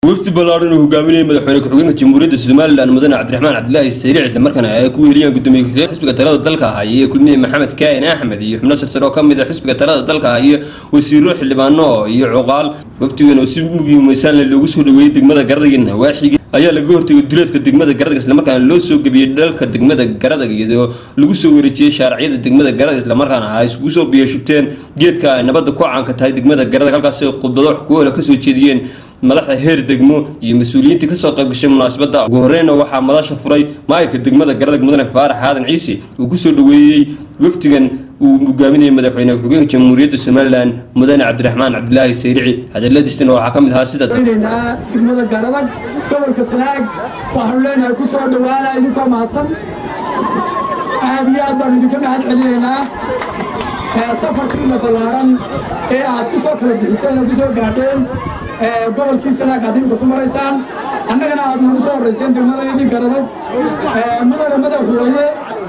wafdi ballaaran uu hogaaminayay madaxweyne ku-xigeenka jamhuuriyadda somalilan mudane cabdiraxmaan cabdilaahi sayric isla markaana ay ku weheliyeen gudoomiye ku-xigeen xisbiga talada dalka ah iyo kulmiye maxamed kaahin axmed iyo xubno sarsare oo ka mid a xisbiga talada dalka ah iyo wasiiro xildhibaano iyo cuqaal wafdigan oo si mugiimaysan leh loogu soo dhaweeyey degmada garadaga nawaaxigi ayaa laga hortegay duleedka degmada garadag islamarkaana loo soo gebiyey dhalka degmada garadag iyadoo lagu soo wareejiyey shaaraciyada degmada garadag islamarkaana ay iskugu soo biyashubteen geedka ay nabadda ku caanka tahay degmada garadag halkaasi khudbado wax kuwoola kasoo jeediyeen madaxda heer degmo iyo mas-uuliyiintii kasoo qayb gashay munaasabadda ugu horreynna waxaa madasha furay maayirka degmada garadag mudane faarax aadan ciise uu kusoo dhaweeyey wafdigan uu hogaaminayay madaxweyne ku-xigeenka jamhuuriyadda somalilan mudane cabdiraxmaan cabdilaahi sayrici hadaladiisana waxaa ka mid ahaa sida degmada garadag gobolka sanaag waxaanu leenahay ku soo dhawaala idinkoo mahadsan aad iyo aad baanu idinka mahad celinaynaa safarkiina ballaaran ee aad ku soo kala bixiseen oo ku soo gaadheen gobolkii sanaag aad imika ku maraysaan annagana aad nagu soo horrayseen degmadayadii garadag mudane madaxweyne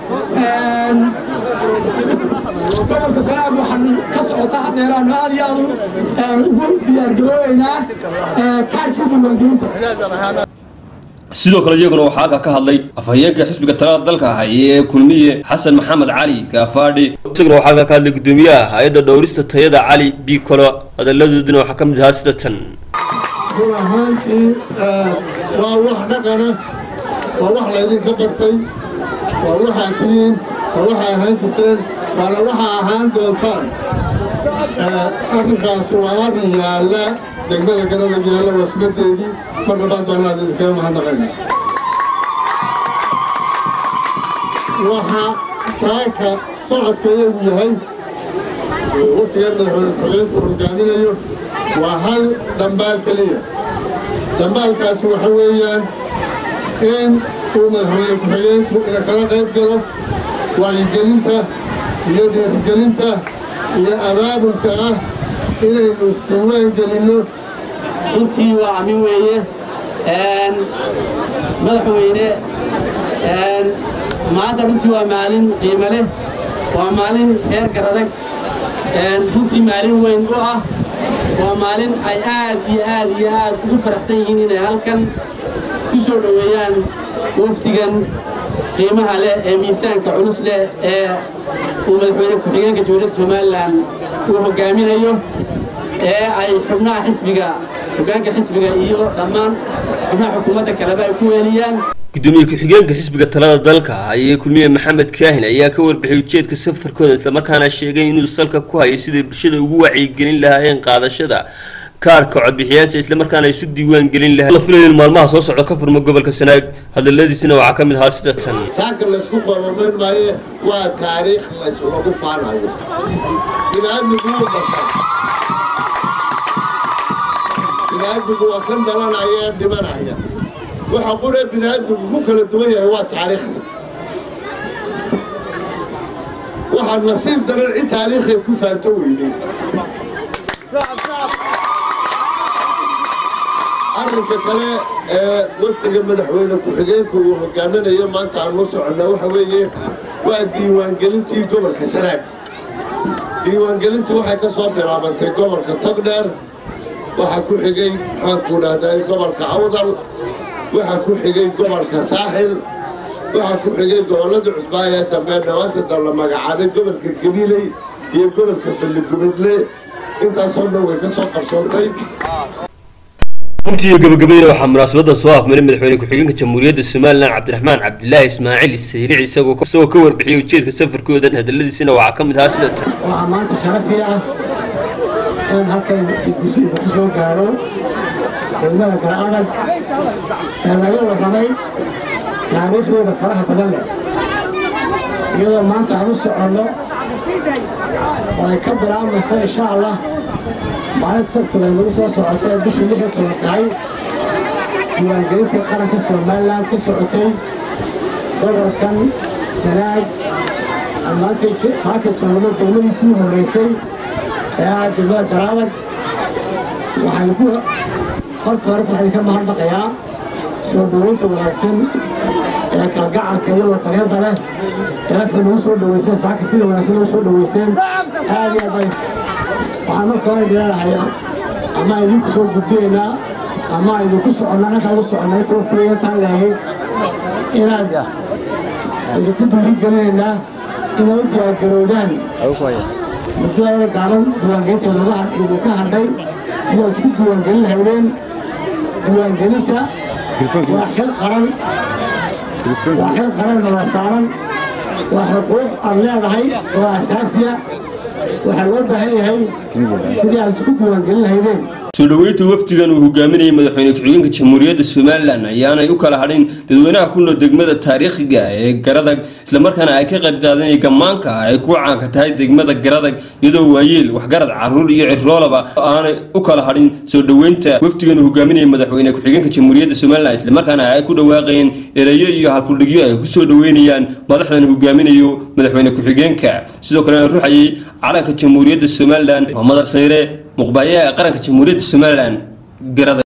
gobolka sanaag waxaan ka socota haddeeraanu aad iyo aad ugu diyaargaroobaynaa kaarkii diiwaangelinta sidoo kale iyaguna waxaa halka ka hadlay afhayeenka xisbiga talada dalka ah ee kulmiye xasan maxamed cali gaafaadhi isaguna waxaa halka ka hadlay gudoomiyaha hay-adda dhowrista tayada cali bikolo hadaladooduna waxaa ka mid ahaa sida tan run ahaantii waa wax dhaqana waa wax laydinka bartay waa waxaa tihiin waa waxaa ahaan jirteen waana waxaa ahaan doontaan arrinkaasi waa arrin yaalla degmada garadag yaalla wasmadeedii mar labaad baan aad idinkaga mahadnaqayna waxaa saaka socodka iyagu yahay waftigan madaxweyne ku-xigeenku hogaaminayo waa hal dhambaal keliya dhambaalkaasi waxa weeyaan in uu madaxweyne ku-xigeenku ina kala qayb galo wacyigelinta iyo dhiirigelinta iyo abaabulka ah inaynu isdiiwaan gelinno runtii waa camin weeye madaxweyne maanta runtii waa maalin qiimo leh waa maalin reer garadag runtii maalin weyn u ah waa maalin ay aad iyo aad iyo aad ugu faraxsan yihiin inay halkan ku soo dhoweeyaan wafdigan qiimaha leh ee miisaanka culus leh ee uu madaxweyne ku-xigeenka jamhuuriyadda somalilan uu hogaaminayo ee ay xubnaha xisbiga hogaanka xisbiga iyo dhammaan xubnaha xukuumadda kaleba ay ku weeliyaan gudoomiye ku-xigeenka xisbiga talada dalka ayee kulmiye maxamed kaahin ayaa ka warbixiyay ujeedka safarkooda islamarkaana sheegay inuu salka ku hayay siday bulshada ugu wacyigelin lahaayeen qaadashada kaarka codbixiyaasha islamarkaana isu diiwaan gelin lahaa la filayo in maalmaha soo socda ka furmo gobolka sanaag hadaladiisina waxaa ka mid ahaa sida tan saaka laysku qoramayn maaye waa taariikh lagu faanayo biniaadmigu wuu dhashaa biniaadmigu waa kan dhalanaya ee dhimanaya waxa quree biniaadmigu ku kala duwan yahay waa taariikhda waxaa nasiib daran cid taariikhay ku faanto weynay arrinka kale ee wafdiga madaxweyne ku-xigeenku uu hogaaminayo maanta aan u soconna waxa weeye waa diiwaangelintii gobolka sanaag diiwaangelintii waxay ka soo bilaabantay gobolka togdheer waxaa ku xigay maxaanku dhahday gobolka awdal waxaa ku xigay gobolka saaxil waxaa ku xigay gobollada cusbaa ee dambe dhawaanta dan la magacaabay gobolka gabiley iyo gobolka balligubadle intaasoo dhan way ka soo qabsoontay runtii iyo gabagabadina waxaa munaasabadda soo afmaray madaxweyne ku-xigeenka jamhuuriyadda somalilan cabdiraxmaan cabdilaahi ismaaciil sayric isagoo isagoo ka warbixiyay ujeedka safarkoodan hadaladiisina waxaa ka mid ahaa sida tan waxaa maanta sharafii ah in halkan gudbisiinka ku soo gaadho degmada garadag ee laga warramay taariikhdooda faraha badan leh iyadoo maanta aan u soconno oo ay ka bilaabayso insha allah maalinta sabtida nagu soo socoto ee bishii lix iyo toban tahay diiwaangelintii qaranka somalilan ka socotay gobolkan sanaag aan maanta saaka joogno degmadiisii u horreysay ee ah degmada garaadag waxaan ku marka hore waxaan ka mahadnaqayaa soo dhoweynta wanaagsan ee kalgacalka iyo waqaryada leh ee halka nagu soo dhoweyseen saaka sida wanaagsan nagu soo dhoweyseen aad iyo aad bay waxaan marka hore leedahay ama idinku soo gudbinaynaa ama idinku soconna annaga ugu soconnay kuwa kuliyataan leehay inaad idinku dhiirigelinaynaa inay u diyaargarowdaan muddada gaaban diiwaangelinteeda idinka hadhay sidaa isku diiwaangelin lahaydeen diiwaangelinta waa xil qaran waa xil qaran nala saaran waa xuquuq aad leedahay oo asaasiya waxaa loo baahan yahay sidii aad isku diiwaangelin lahaydeen soo dhoweynta wafdigan uu hogaaminayay madaxweyne ku-xigeenka jamhuuriyadda somalilan ayaanay u kala hadhin dadweynaha ku nool degmada taariikhiga ee garadag islamarkaana ay ka qayb qaadanaya gammaanka ay ku caanka tahay degmada garadag iyadoo waayeel waxgarad caruur iyo ciroolaba aanay u kala hadhin soo dhoweynta wafdigan uu hogaaminayay madaxweyne ku-xigeenka jamhuuriyadda somalilan islamarkaana ay ku dhawaaqayeen ereyo iyo halkudhigyo ay ku soo dhoweynayaan madaxdan hogaaminayo madaxweyne ku-xigeenka sidoo kalena ruuxayay calanka jamhuuriyadda somalilan waa madar sayre muqbaayaha qaranka jamhuuriyadda somalilan garada